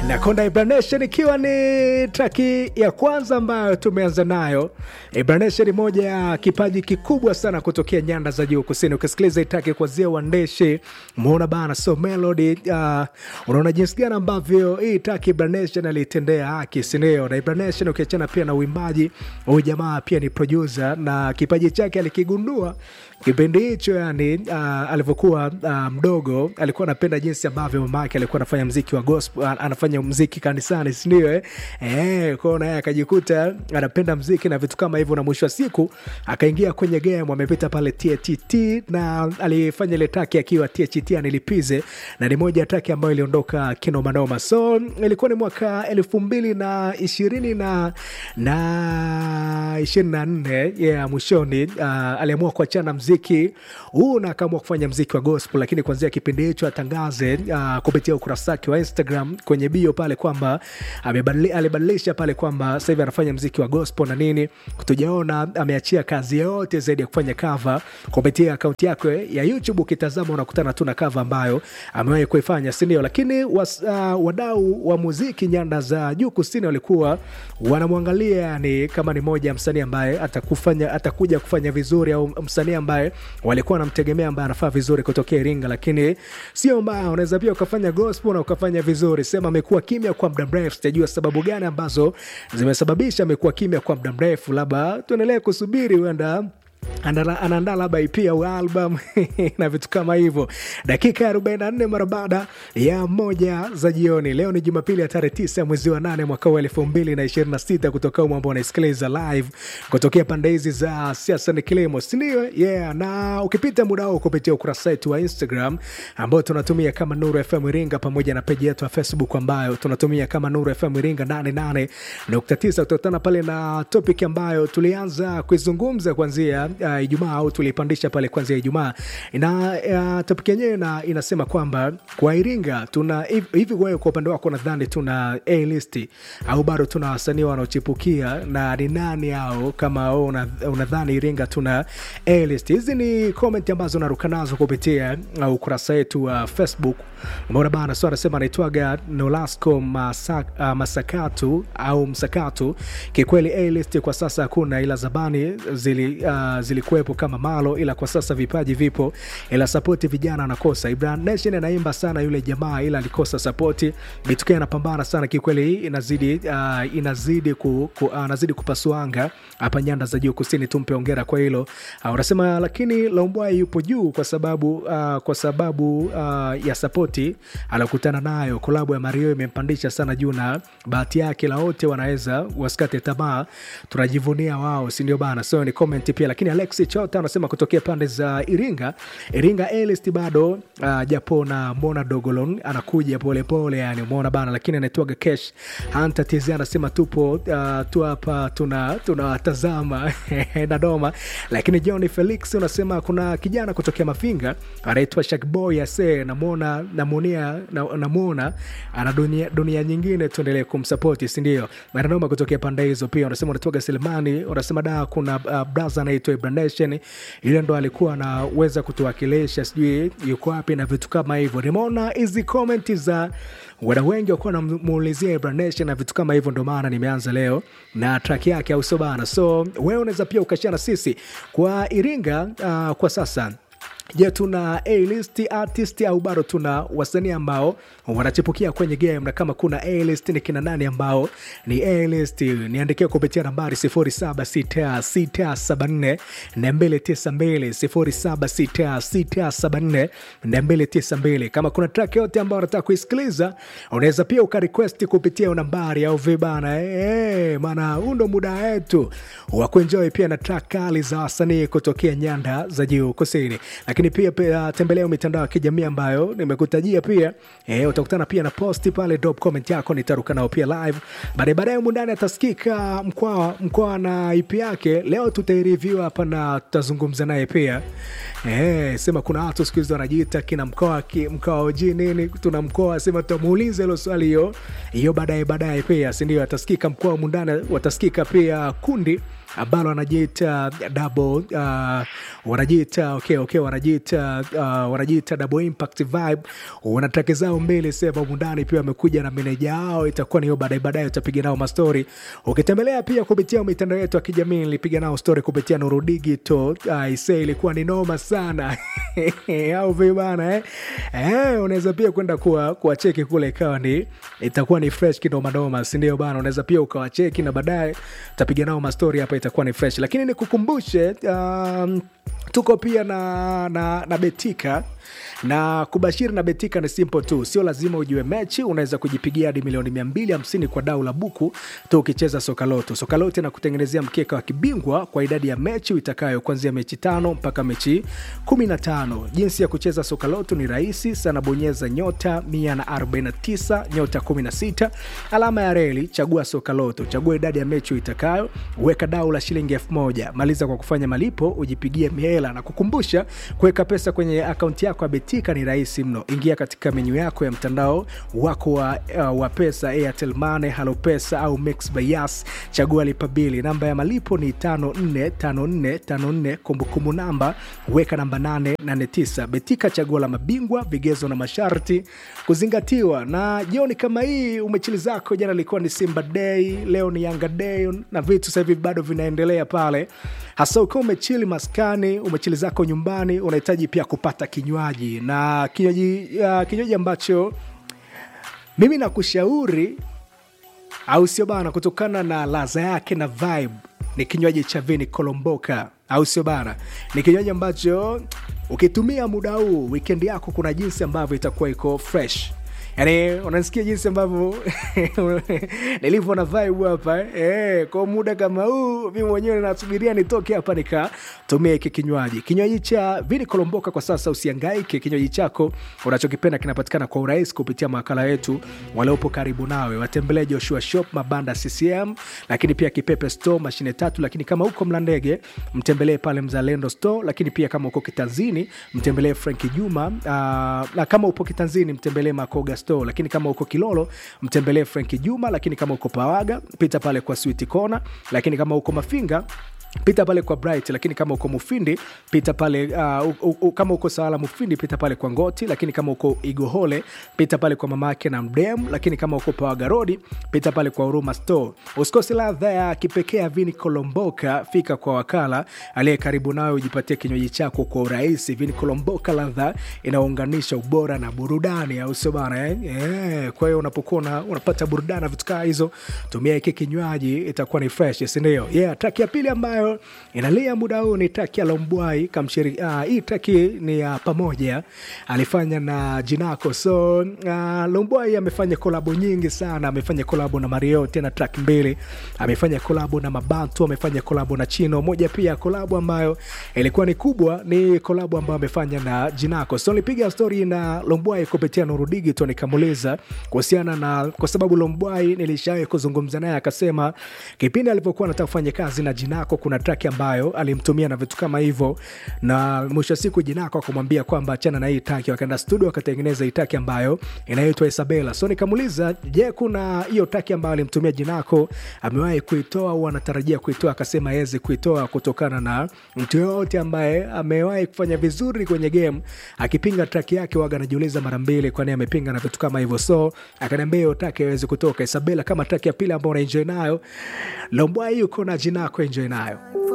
na Konda Ibranation ikiwa ni traki ya kwanza ambayo tumeanza nayo. Ibranation ni moja ya kipaji kikubwa sana kutokea nyanda za juu kusini. Ukisikiliza itaki kuanzia uandishi, umeona bana, so melody uh, unaona jinsi gani ambavyo hii traki Ibranation alitendea haki, sindio? Na Ibranation ukiachana pia na uimbaji, huyu jamaa pia ni producer na kipaji chake alikigundua kipindi hicho yani, uh, alivyokuwa uh, mdogo alikuwa anapenda jinsi ambavyo mama yake alikuwa anafanya mziki wa gospel, uh, anafanya mziki kanisani, sindio? Eh, eh kwao naye akajikuta anapenda mziki na vitu kama hivyo, na mwisho wa siku akaingia kwenye game, amepita pale THT na alifanya ile taki akiwa THT anilipize, na ni moja ya taki ambayo iliondoka kinomanoma. So ilikuwa ni mwaka elfu mbili na ishirini na na ishirini na nne yeah, mwishoni uh, aliamua kuachana mziki huu na akaamua kufanya mziki wa gospel, lakini kuanzia kipindi hicho atangaze uh, kupitia ukurasa wake wa Instagram kwenye bio pale kwamba alibadilisha pale kwamba sasa hivi anafanya mziki wa gospel na nini. Tujaona ameachia kazi yote zaidi ya kufanya cover kupitia akaunti yake ya YouTube. Ukitazama unakutana tu na cover ambayo amewahi kuifanya, si ndio? Lakini was, uh, wadau wa muziki nyanda za juu kusini walikuwa wanamwangalia yani kama ni moja ya msanii ambaye atakufanya atakuja kufanya vizuri au msanii ambaye walikuwa wanamtegemea ambaye anafaa vizuri kutokea Iringa, lakini sio mbaya. Unaweza pia ukafanya gospel na ukafanya vizuri. Sema amekuwa kimya kwa muda mrefu, sijajua sababu gani ambazo zimesababisha amekuwa kimya kwa muda mrefu, labda tuendelee kusubiri, huenda anaandaa labda EP au album na vitu kama hivyo. Dakika ya 44 mara baada ya moja za jioni. Leo ni Jumapili ya tarehe 9 mwezi wa 8 mwaka wa 2026 kutoka umo ambao unaisikiliza live kutokea pande hizi za siasa ni kilimo, si ndio? Yeah, na ukipita muda huo kupitia ukurasa wetu wa Instagram ambao tunatumia kama Nuru FM Iringa pamoja na peji yetu ya Facebook ambayo tunatumia kama Nuru FM Iringa 88.9 utakutana pale na topic ambayo tulianza kuizungumza kuanzia uh, Ijumaa au tulipandisha pale kwanzia Ijumaa na uh, topic yenyewe na inasema kwamba kwa Iringa tuna hivi. Wewe kwa upande wako nadhani tuna A list au bado tuna wasanii wanaochipukia na ni nani hao? Kama unadhani Iringa tuna A list, hizi ni comment ambazo naruka nazo kupitia uh, ukurasa wetu wa uh, Facebook. Mbona bana, so anasema anaitwaga Nolasco Masak, uh, Masakatu au Msakatu. Kikweli A list kwa sasa hakuna, ila zabani zili uh, zilikuwepo kama malo, ila kwa sasa vipaji vipo, ila sapoti vijana anakosa. Ibrahim Nation anaimba sana yule jamaa, ila alikosa sapoti. Bituke anapambana sana kikweli, hii inazidi uh, inazidi ku, ku, uh, anazidi kupasuanga hapa nyanda za juu kusini. Tumpe ongera kwa hilo uh, unasema lakini Lombwai yupo juu kwa sababu uh, kwa sababu uh, ya sapoti alokutana nayo. Kolabo ya Mario imempandisha sana juu na bahati yake, la wote wanaweza wasikate tamaa, tunajivunia wao, si ndio bana? So ni comment pia lakini Alexi Chota anasema kutokea pande za Iringa, Iringa A-list bado uh, japo na Mona Dogolon anakuja polepole, yani umeona bana, lakini anaitwaga Cash Hunter TZ anasema tupo uh, tu hapa tuna tunawatazama na doma. Lakini John Felix unasema kuna kijana kutokea Mafinga anaitwa Shakboy ase namwona namuonia namwona ana dunia, dunia nyingine, tuendelee kumsapoti, si ndio? Maranoma kutokea pande hizo pia unasema unatoka Selemani unasema da kuna uh, braza anaitwa Ibranation yule ndo alikuwa anaweza kutuwakilisha, sijui yuko wapi na vitu kama hivyo. Nimeona hizi komenti za wana wengi wakuwa namuulizia Ibranation na vitu kama hivyo, ndo maana nimeanza leo na track yake, au sio bana? So wewe unaweza pia ukashana sisi kwa Iringa uh, kwa sasa Je, tuna A-list artist au bado tuna wasanii ambao wanachipukia kwenye game? Na kama kuna A-list ni kina nani ambao ni A-list? Niandikia kupitia nambari 076674 292 076674 kama kuna track yote ambao unataka kuisikiliza, unaweza pia ukarequest kupitia nambari au vibana hey, maana huu ndo muda wetu wa kuenjoy pia na track kali za wasanii kutokea nyanda za juu kusini lakini pia, pia tembelea mitandao ya kijamii ambayo nimekutajia pia e, utakutana pia na posti pale, drop comment yako nitaruka nao pia live baadaye. Baadaye mundani atasikika mkwa mkwa na ipi yake, leo tutaireview hapa na tutazungumza naye pia e, sema kuna watu siku hizi wanajiita kina mkoa mkoa oji nini, tuna mkoa sema, tutamuuliza hilo swali hiyo hiyo baadaye baadaye pia, si ndio? Atasikika mkoa mundani, watasikika pia kundi ambalo wanajiita double uh, wanajiita okay, okay, wanajiita uh, wanajiita double impact vibe wana traki zao mbili sema humu ndani pia wamekuja na meneja wao itakuwa ni hiyo baadaye baadaye utapiga nao mastori ukitembelea pia kupitia mitandao yetu ya kijamii nilipiga nao story kupitia Nuru Digital uh, ise ilikuwa ni noma sana au vibana eh? Eh, unaweza pia kwenda kuwa kuwacheki kule ikawa ni itakuwa ni fresh kinomanoma sindio bana unaweza pia ukawacheki na baadaye utapiga nao mastori hapa itakuwa ni fresh lakini nikukumbushe um, tuko pia na, na, na betika na kubashiri na betika ni simple tu sio lazima ujue mechi unaweza kujipigia hadi milioni 250 kwa dau la buku tu ukicheza sokaloto sokaloto na kutengenezea mkeka wa kibingwa kwa idadi ya mechi itakayo kuanzia mechi tano mpaka mechi 15 jinsi ya kucheza sokaloto ni rahisi sana bonyeza nyota 149 nyota 16 alama ya reli chagua sokaloto chagua idadi ya mechi itakayo weka dau la shilingi 1000 maliza kwa kufanya malipo ujipigie mihela na kukumbusha kuweka pesa kwenye akaunti yako ya betika ni rahisi mno ingia katika menyu yako ya mtandao wako wa, uh, wa pesa airtel mane halo pesa au mix by yas chagua lipa bili namba ya malipo ni 545454 kumbukumbu namba weka namba 889 betika chaguo la mabingwa vigezo na masharti kuzingatiwa na jioni kama hii umechili zako jana ilikuwa ni simba day leo ni yanga day na vitu sasa hivi bado vinaendelea pale hasa ukiwa umechili maskani umechili zako nyumbani unahitaji pia kupata kinywaji na kinywaji uh, kinywaji ambacho mimi nakushauri au sio bana kutokana na ladha yake na vibe ni kinywaji cha vini kolomboka au sio bana ni kinywaji ambacho ukitumia muda huu wikendi yako kuna jinsi ambavyo itakuwa iko fresh yani unasikia jinsi ambavyo nilivyo na vibe hapa eh, kwa muda kama huu mi mwenyewe nasubiria nitoke hapa nikatumia hiki kinywaji kinywaji cha vini kolomboka kwa sasa usiangaike kinywaji chako unachokipenda kinapatikana kwa urahisi kupitia makala yetu waliopo karibu nawe watembelee joshua shop mabanda ccm lakini pia kipepe store mashine tatu lakini kama huko mlandege mtembelee pale mzalendo store lakini pia kama uko kitanzini mtembelee franki juma uh, na kama upo kitanzini mtembelee makoga store lakini kama uko kilolo mtembelee franki juma lakini kama uko pawaga pita pale kwa switi kona lakini kama uko mafinga pita pale kwa bright lakini kama uko mufindi pita pale uh, u, u, kama uko sawala mufindi pita pale kwa ngoti lakini kama uko igohole pita pale kwa mamake na mdem lakini kama uko pawaga rodi pita pale kwa huruma store usikose ladha ya kipekee ya vini kolomboka fika kwa wakala aliye karibu nawe ujipatie kinywaji chako kwa urahisi vini kolomboka ladha inaunganisha ubora na burudani au sio bana eh? yeah. kwa hiyo unapokuwa una, unapata burudani na vitu kaa hizo tumia hiki kinywaji itakuwa ni fresh sindio yeah traki ya pili ambayo inalia muda huu ni traki ya lombwai kamshiri uh, hii traki ni ya pamoja alifanya na jinako so uh, lombwai amefanya kolabo nyingi sana amefanya kolabo na mario tena track mbili amefanya kolabo na mabantu amefanya kolabo na chino moja pia kolabo ambayo ilikuwa ni kubwa ni kolabo ambayo amefanya na jinako so nilipiga stori na lombwai kupitia nuru digito nikamuuliza kuhusiana na kwa sababu lombwai nilishawai kuzungumza naye akasema kipindi alivyokuwa anataka kufanya kazi na jinako kuna track ambayo alimtumia na vitu kama hivyo na mwisho wa siku jinako akamwambia kwamba achana na hii taki wakaenda studio wakatengeneza hii taki ambayo inaitwa isabela so nikamuuliza je kuna hiyo taki ambayo alimtumia jinako amewahi kuitoa au anatarajia kuitoa akasema awezi kuitoa kutokana na mtu yoyote ambaye amewahi kufanya vizuri kwenye game akipinga traki yake waga anajiuliza mara mbili kwani amepinga na vitu kama hivyo so akaniambia hiyo traki awezi kutoka isabela kama traki ya pili ambayo unaenjoy nayo lombwai yuko na jinako enjoy nayo